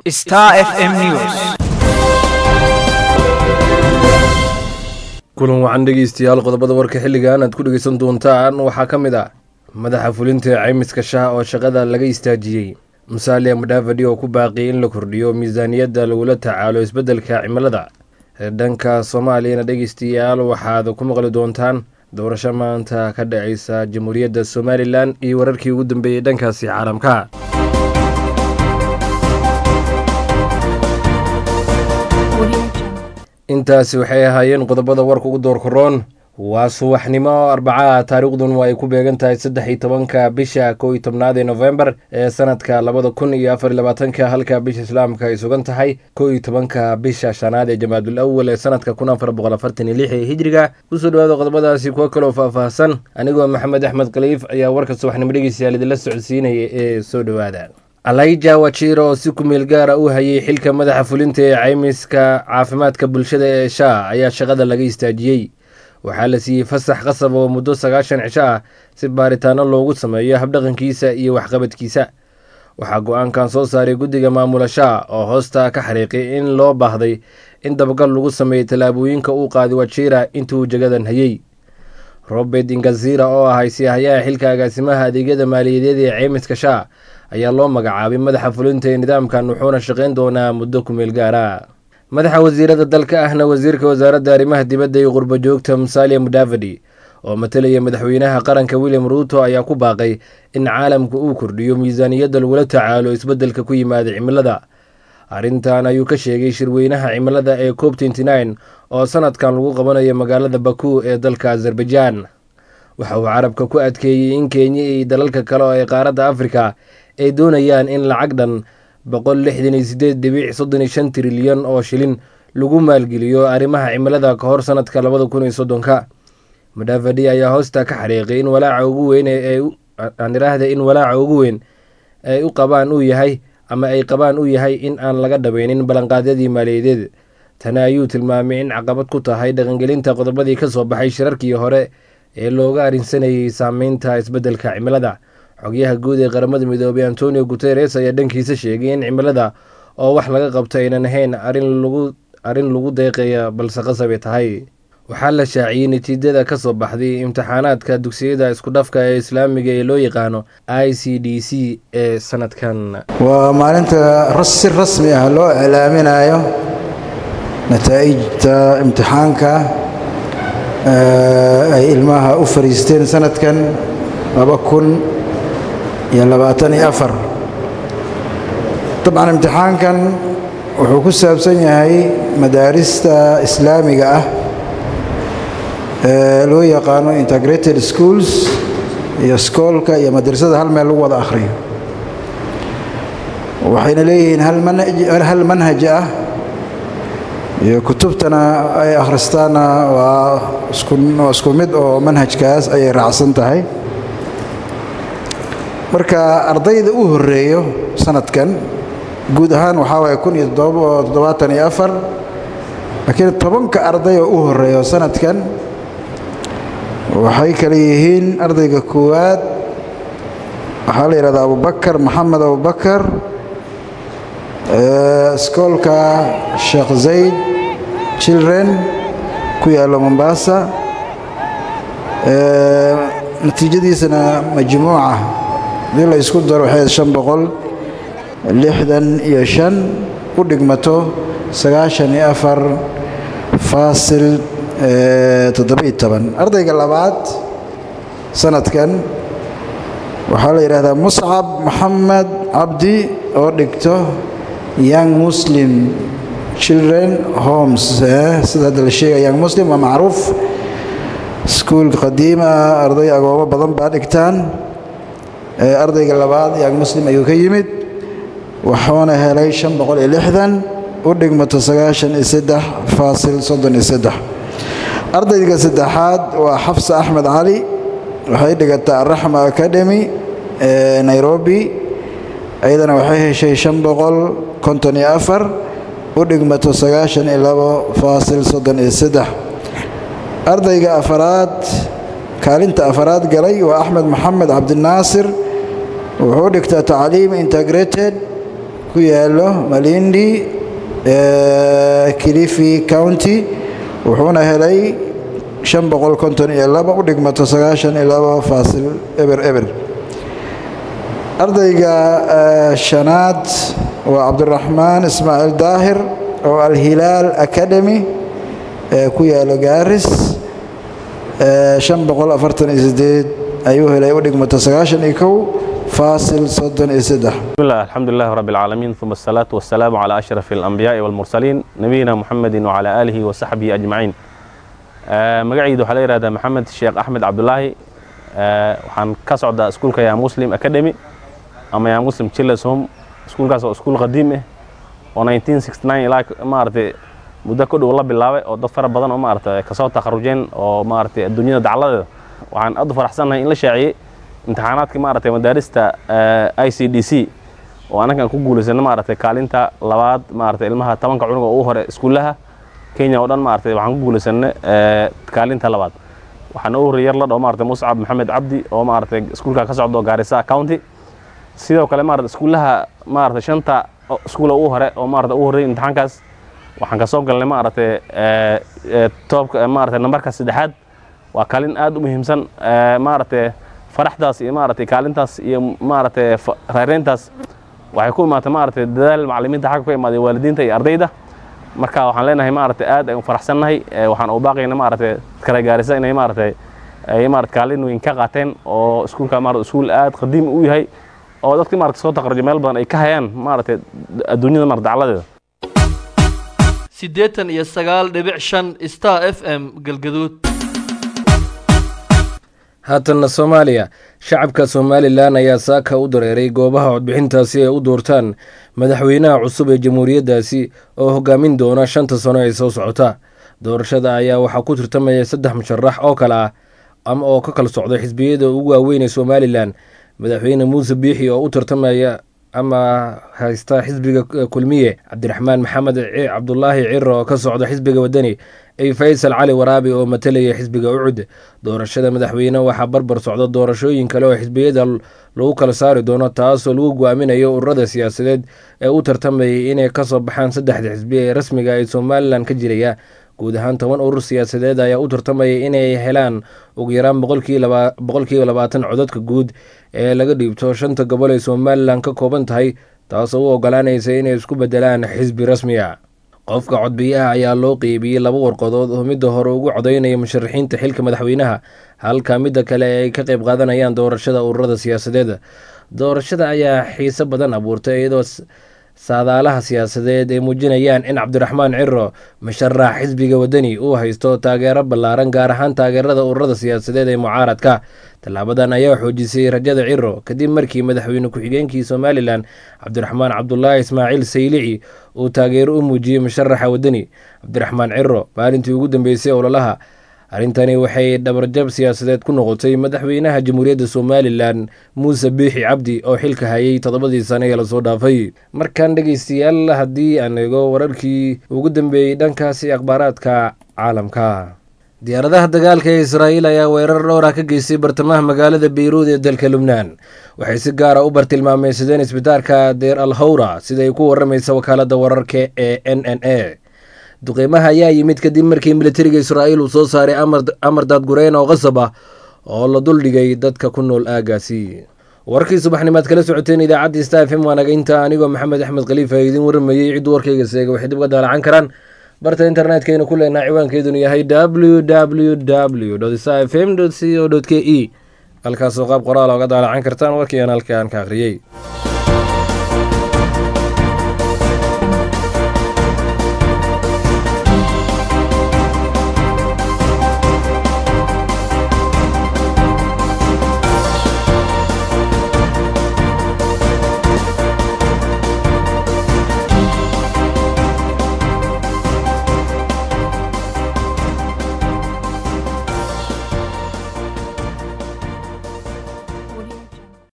Star FM News. kulan wacan dhegeystayaal qodobada warka xilligan aad ku dhegeysan doontaan waxaa ka mid ah madaxa fulinta caymiska shaha oo shaqada laga istaajiyey musalia mudhaafadhi oo ku baaqiyay in la kordhiyo miisaaniyadda lagula tacaalo isbeddelka cimilada dhanka soomaaliyana dhegeystayaal waxaad ku maqli doontaan doorasho maanta ka dhaceysa jamhuuriyadda somalilan iyo wararkii ugu dambeeyey dhankaasi caalamka intaasi waxay ahaayeen qodobada warka ugu door koroon waa subaxnimo arbacaha taariikhdun waa ay ku beegan tahay saddex iyo tobanka bisha kow iyo tobnaad ee nofembar ee sanadka labada kun iyo afar iyo labaatanka halka bisha islaamka ay sugan tahay kow iyo tobanka bisha shanaad ee jamaadul awal ee sanadka kun afar boqol afartan iyo lix ee hijriga kusoo dhawaada qodobadaasi kuwo kaloo faahfaahsan anigoo maxamed axmed khaliif ayaa warka subaxnimo dhegeystayaal idinla socodsiinaya ee soo dhowaada alaija wajiro oo si kumeel gaara u hayay xilka madaxa fulinta ee caymiska caafimaadka bulshada ee sha ayaa shaqada laga istaajiyey waxaa la siiyey fasax qasab oo muddo sagaashan cisho ah si baaritaano loogu sameeyo habdhaqankiisa iyo waxqabadkiisa waxaa go-aankan soo saaray guddiga maamula sha oo hoosta ka xariiqay in loo baahday in dabagal lagu sameeyo tallaabooyinka uu qaaday wajira intuu jagadan hayey robert ingazira oo ahay siyahayaha xilka agaasimaha adeegyada maaliyadeed ee caymiska sha ayaa loo magacaabay madaxa fulinta ee nidaamkan wuxuuna shaqayn doonaa muddo kumeel gaara madaxa wasiirada dalka ahna wasiirka wasaaradda arrimaha dibadda iyo qurbo joogta musalia mudavadi oo matalaya madaxweynaha qaranka william ruuto ayaa ku baaqay in caalamku uu kordhiyo miisaaniyadda lagula tacaalo isbeddelka ku yimaada cimilada arrintan ayuu ka sheegay shirweynaha cimilada ee cob oo sanadkan lagu qabanayo magaalada baku ee dalka azerbaijan waxa uu carabka ku adkeeyey in kenya iyo dalalka kale oo ee qaaradda afrika ay doonayaan in lacag dhan boqol lixdan iyo sideed dhibic soddon iyo shan trilyan oo shilin lagu maalgeliyo arrimaha cimilada ka hor sanadka labada kun iyo soddonka mudhaafadhi ayaa hoosta ka xariiqay in walaaca ugu weyn aan iraahda in walaaca ugu weyn ay u qabaan uu yahay ama ay qabaan uu yahay in aan laga dhabeynin ballanqaadyadii maaliyadeed tani ayuu tilmaamay in caqabad ku tahay dhaqangelinta qodobadii ka soo baxay shirarkii hore ee looga arrinsanayay saameynta isbeddelka cimilada xogyaha guud ee qaramada midoobay antonio guteres ayaa dhankiisa sheegay in cimilada oo wax laga qabto aynan ahayn arrin lagu deeqaya balse qasabay tahay waxaa la shaaciyey natiijada ka soo baxday imtixaanaadka dugsiyada iskudhafka ee islaamiga ee loo yaqaano i c d c ee sanadkan waa maalinta si rasmi ah loo iclaaminayo nataa'ijta imtixaanka ay ilmaha u fariisteen sanadkan laba kun iyo labaatan iyo afar dabcan imtixaankan wuxuu ku saabsan yahay madaarista islaamiga ah ee loo yaqaano integrated schools iyo skoolka iyo madrasada hal meel lagu wada akhriyo waxayna leeyihiin hal manhaj ah iyo kutubtana ay akhristaanna waa isku mid oo manhajkaas ayay raacsan tahay marka ardayda u horeeyo sanadkan guud ahaan waxaa waaya kun iyo toddobaatan iyo afar laakiin tobanka arday oo u horeeyo sanadkan waxay kale yihiin ardayga koowaad waxaa la yidhahdaa abubakar maxamed abubakar iskoolka sheekh zayd children ku yaalla mombasa natiijadiisana majmuuca hadii la isku daro waxay shan boqol lixdan iyo shan u dhigmato sagaashan iyo afar faasil toddoba-iyo toban ardayga labaad sanadkan waxaa la yidhaahdaa muscab maxamed cabdi oo dhigto young muslim children homes sida hadda la sheegaya young muslim waa macruuf iskuul qadiim ah arday agoomo badan baa dhigtaan ardayga labaad young muslim ayuu ka yimid wuxuuna helay shan boqol iyo lixdan u dhigmato sagaashan iyo saddex faasil soddon iyo saddex ardayga saddexaad waa xafsa axmed cali waxay dhigataa araxma academy ee nairobi iyadana waxay heshay shan boqol konton iyo afar u dhigmato sagaashan iyo labo faasil soddon iyo saddex ardayga afaraad kaalinta afaraad galay waa axmed maxamed cabdinaasir wuxuu dhigtaa tacliim integrated ku yaalo malindi kilifi county wuxuuna helay shan boqol konton iyo laba u dhigmato sagaashan iyo laba faasil eber eber ardayga shanaad waa cabdiraxmaan ismaaciil daahir oo alhilaal academy ee ku yaalo gaaris shan boqol afartan iyo sideed ayuu helay u dhigmato sagaashan iyo kow faasil soddon iyo saddex bismillah alxamdulilah rabi alcaalamiin uma asalaatu wasalaamu calaa ashraf alambiyaai walmursaliin nabiyina muxamedin wacalaa aalihi wasaxbihi ajmaciin magacayda waxaa la yihahdaa maxamed sheekh axmed cabdulaahi waxaan ka socdaa iskuulka yaa muslim academy ama yaa muslim childers home iskuulkaas oo iskuul qadiim ah oo ilaa maaragtay muddo ku dhow la bilaabay oo dad fara badan oo maaragtay kasoo takharujeen oo maaragtay adduunyada dacladeeda waxaan aad u faraxsannahay in la shaaciyey imtixaanaadkii maaragtay madaarista i c d c oo annagan ku guulaysana maaragtay kaalinta labaad maaragtay ilmaha tobanka cunug oo ugu hore iskuullaha kenya oo dhan maaragtay waxaan ku guulaysanay kaalinta labaad waxaana u horreeyay yar la dhao maaragtay muscab maxamed cabdi oo maaragtay iskuulka ka socdo gaarisa county sidoo kale maaragtay iskuullaha maaragtay shanta iskuula ugu hore oo maaragtay ugu horreeyay imtixaankaas waxaan ka soo galnay maaragtay toobka maaragtay nambarka saddexaad waa kaalin aad u muhiimsan maaragtay faraxdaas iyo maaragtay kaalintaas iyo maaragtay raareyntaas waxay ku imaatay maaragtay dadaal macallimiinta xagga ka imaaday waalidiinta iyo ardayda marka waxaan leenahay maaragtay aad ayaan faraxsannahay waxaan u baaqayna maaragtay kala gaarisa inay maaragtay ay maaragtay kaalin weyn ka qaateen oo iskuulka maaragtay iskuul aad qadiim u yahay oo dadkii maaragtay soo takharujay meel badan ay ka hayaan maaragtay adduunyada maaragtay dacladeeda siddeetan iyo sagaal dhibic shan star f m galgaduud haatanna soomaaliya shacabka somalilan ayaa saaka u dareeray goobaha codbixintaasi ay u doortaan madaxweynaha cusub ee jamhuuriyaddaasi oo hogaamin doona shanta sano ee soo socota doorashada ayaa waxaa ku tirtamaya saddex musharax oo kale ah ama oo ka kala socda xisbiyada ugu waaweyn ee somalilan madaxweyne muuse biixi oo u tartamaya ama haysta xisbiga kulmiye cabdiraxmaan maxamed cabdulaahi ciro oo ka socda xisbiga wadani iyo faysal cali waraabi oo matalaya xisbiga ucud doorashada madaxweyne waxaa barbar socda doorashooyin kale oo xisbiyada lagu kala saari doono taasoo lagu go-aaminayo ururada siyaasadeed ee u tartamayay inay kasoo baxaan saddexda xisbi ee rasmiga ee somalilan ka jiraya guud ahaan toban urur siyaasadeed ayaa u tartamayay inay helaan ugu yaraan boqolkiiba labaatan codadka guud ee laga dhiibto shanta gobol ee somalilan ka kooban tahay taasoo u ogolaanaysa inay isku bedelaan xisbi rasmi a qofka codbiyaha ayaa loo qeybiyey laba warqadood oo midda hore ugu codaynaya musharaxiinta xilka madaxweynaha halka midda kale ay ka qeyb qaadanayaan doorashada ururada siyaasadeed doorashada ayaa xiise badan abuurtay iyadoo saadaalaha siyaasadeed ay muujinayaan in cabdiraxmaan ciro musharax xisbiga wadani uu haysto taageero ballaaran gaar ahaan taageerada ururada siyaasadeed ee mucaaradka tallaabadan ayaa xoojisay rajada ciro kadib markii madaxweyne ku-xigeenkii somalilan cabdiraxmaan cabdulaahi ismaaciil saylici uu taageero u muujiyey musharaxa wadani cabdiraxmaan ciro maalintii ugu dambeysay ololaha arrintani waxay dhabarjab siyaasadeed ku noqotay madaxweynaha jamhuuriyadda somalilan muuse biixi cabdi oo xilka hayay toddobadii sane ee lasoo dhaafay markaan dhegeystayaal haddii aan eego wararkii ugu dambeeyey dhankaasi akhbaaraadka caalamka diyaaradaha dagaalka ee israa'iil ayaa weerar dhowra ka geystay bartamaha magaalada beyruud ee dalka lubnaan waxay si gaara u bartilmaameysadeen isbitaalka deer al hawra siday ku waramaysa wakaalada wararka ee n n a duqeymaha ayaa yimid kadib markii militariga israa'iil uu soo saaray amar daadgureen oo qasab ah oo la duldhigay dadka ku nool aagaasi warkii subaxnimaad kala socoteen idaacaddii sta f m waa naga inta anigoo maxamed axmed khaliifa idiin waramayey cidduu warkayga seega waxay dib uga daalacan karaan barta internetkaynu ku leenaha ciwaankeedunu yahay w w w sta f m c o k e halkaasoo qaab qoraal oga daalacan kartaan warkii aan halkaan ka akhriyey